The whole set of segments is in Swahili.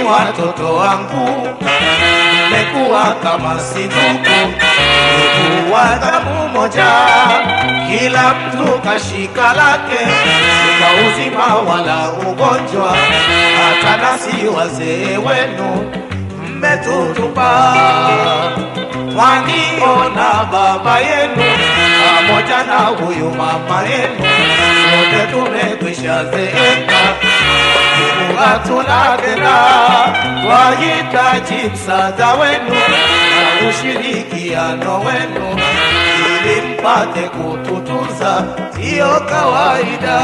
watoto wangu, mmekuwa kama si ndugu, ndugu wa damu moja, kila mtu kashika lake, sika uzima wala ugonjwa, hata nasi wazee wenu mmetutupa. Mwaniona baba yenu pamoja na huyu mama yenu, sote tumekwisha zeeka Mungu hatuna tena, twahitaji msaada wenu na ushirikiano wenu ili mpate kututunza, siyo kawaida.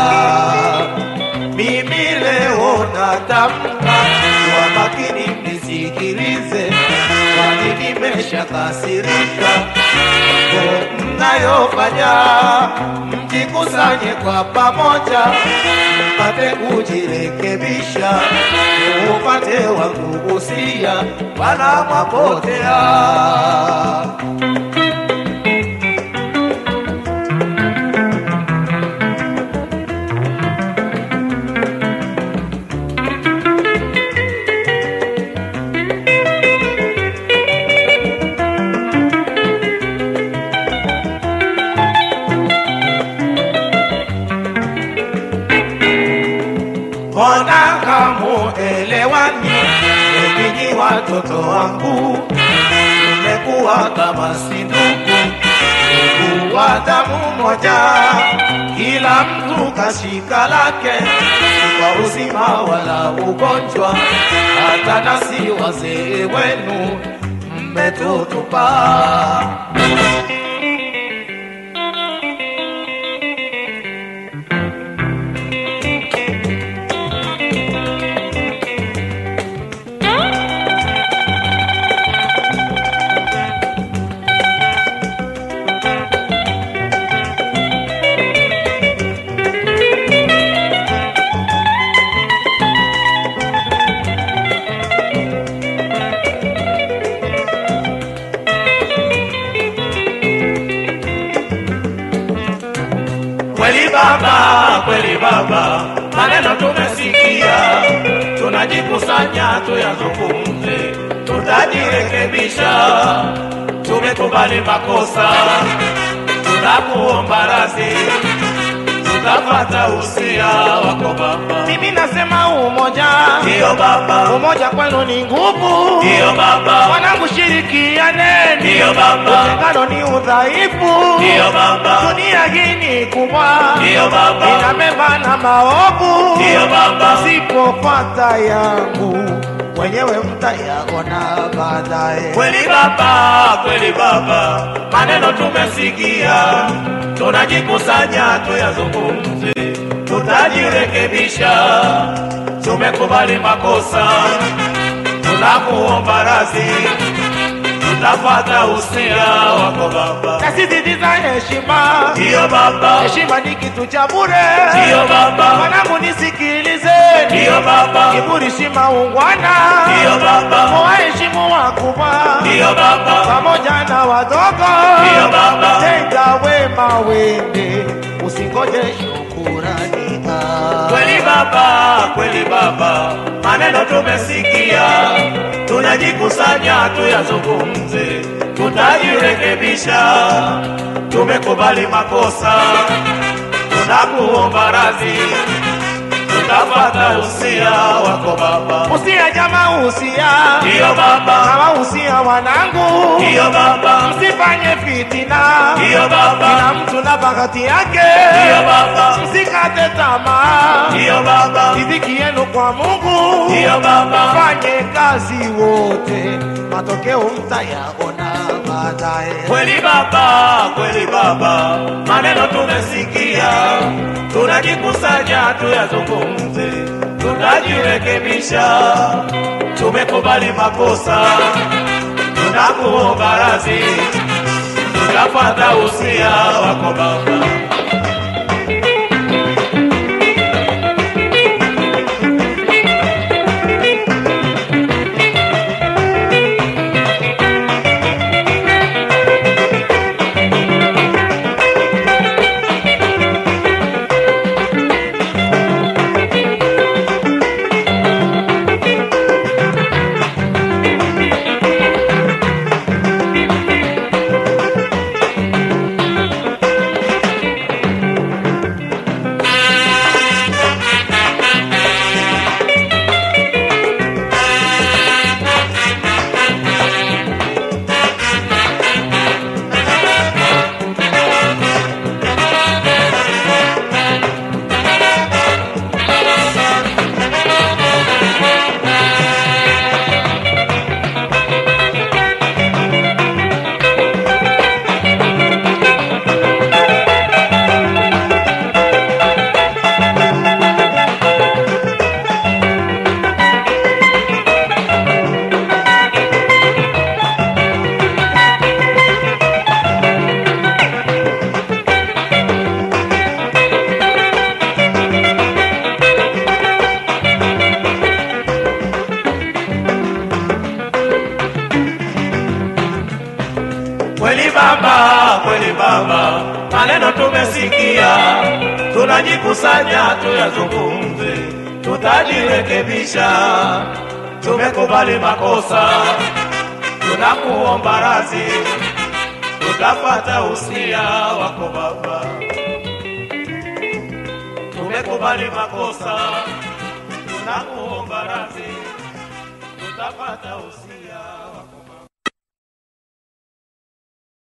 Mimi leo natamka kwa makini, mnisikilize, kwani nimeshakasirika mambo mnayofanya, mjikusanye kwa pamoja, mpate kujirekebisha, upate wangu usia, wala mwapotea. Mbona hamuelewani? Nyinyi watoto wangu, mmekuwa kama si ndugu, ndugu wa damu moja, kila mtu kashika lake, si kwa uzima wala ugonjwa, hata nasi wazee wenu mmetutupa. Kweli baba, kweli baba, maneno tumesikia, tunajikusanya tuyazungumze, tutajirekebisha. Tumekubali makosa, tunakuomba radhi, tutapata usia wako baba. Mimi nasema umoja, Ndiyo baba, umoja kwenu ni nguvu. ndiyo baba, Wanangu, shirikianeni, ndiyo baba, utengano ni udhaifu. ndiyo baba, Dunia hii ni kubwa, ndiyo baba, ina mema na maovu. ndiyo baba, Msipopata yangu wenyewe mtayaona baadaye. Kweli baba, kweli baba, maneno tumesikia, tunajikusanya tuyazungumze, tutajirekebisha. Tumekubali makosa, tunakuomba radhi, tutafata usia wako baba. Nasisitiza heshima, Ndiyo baba, heshima ni kitu cha bure. ndiyo baba, Wanangu, nisikilizeni, ndiyo baba, kiburi si maungwana. ndiyo baba, Waheshimu wakubwa ndiyo baba, pamoja na wadogo, ndiyo baba. tenda wema wende, usingoje shukurani. Ah. Kweli baba, kweli baba, maneno tumesikia, tunajikusanya tuyazungumze, tutajirekebisha. Tumekubali makosa, tunakuomba radhi, tutafata usia wako baba. Usia jamaa, usia Ndiyo baba, kama usia wanangu, ndiyo baba, msifanye fitina, ndiyo baba, kila mtu na bahati yake, ndiyo baba, msikate tamaa, ndiyo baba, riziki yenu kwa Mungu, ndiyo baba. fanye kazi wote, matokeo mtayaona baadaye. Kweli baba, kweli baba, maneno tumesikia, tunajikusanya tuyazungumze, tutajirekebisha. Tumekubali makosa, tunakuomba radhi, tutafata usia wako baba. maneno tumesikia, tunajikusanya tuyazungumze, tutajirekebisha. Tumekubali makosa, tunakuomba radhi, tutapata usia wako Baba. Tumekubali makosa, tunakuomba radhi, tutapata usia